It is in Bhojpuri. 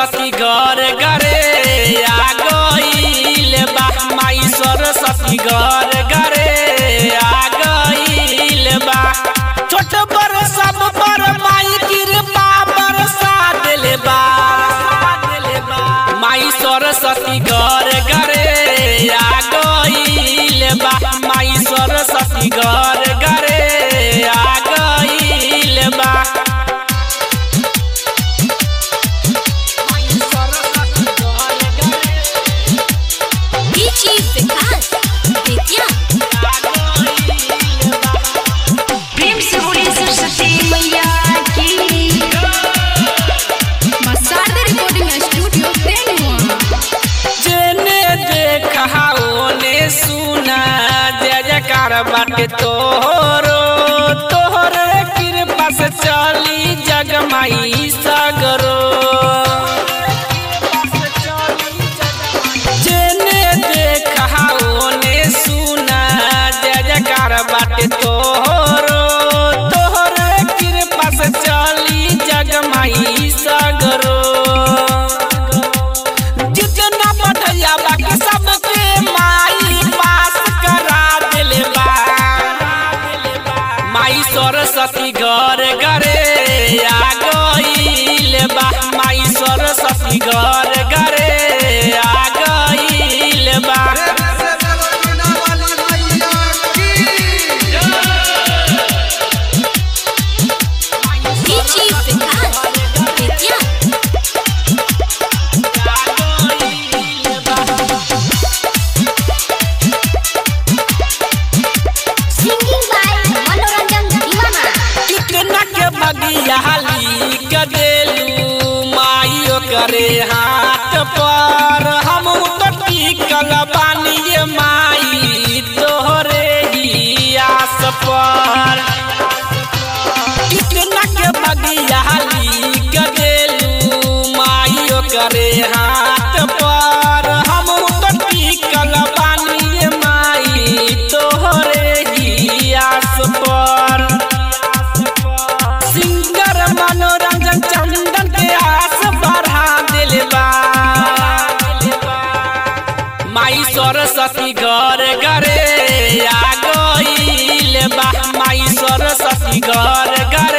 सरस्वती घर घरे आ गईल बा माई सरस्वती घर घरे आ गईल बा छोट पर सब पर माई कृपा बरसा देले बा माई सरस्वती घर घरे आ गईल बा माई सरस्वती घर घरे आ गईल बा Peachy Vikas, Vidya. प्रेम से बोलिए सरस्वती मैया की Masarda Recording Studio, Benua. जेने देखा ओने सुना जय जयकार बाटे तोहरो तोहर कृपा से चली जगमाई सगरो जेने देखा ओने सुना जय जयकार बाटे तोहरो तोहर कृपा से चली जगमाई सगरो जितना बढ़िया बाकी सबके माई पास करा देले बा माई सरस्वती घर घरे आ गईल बा माई सरस्वती घर घरे आ गईल बा Peachy Vikas, Vidya. Singing by Manoranjan Diwana. कितना के बगियाली गदेलू माइयो करे हाथ पर हम तो टिकल बानी ये माई तोहरे ही आस पर कितना के बगियाली गदेलू माइयो करे हाथ पर हम तो टिकल बानी ये माई तोहरे ही आस पर सिंगर मनोरंजन चंदन के आस बढ़ा दिल बा माई सरस्वती घर घरे आ गईल बा माई सरस्वती घर घरे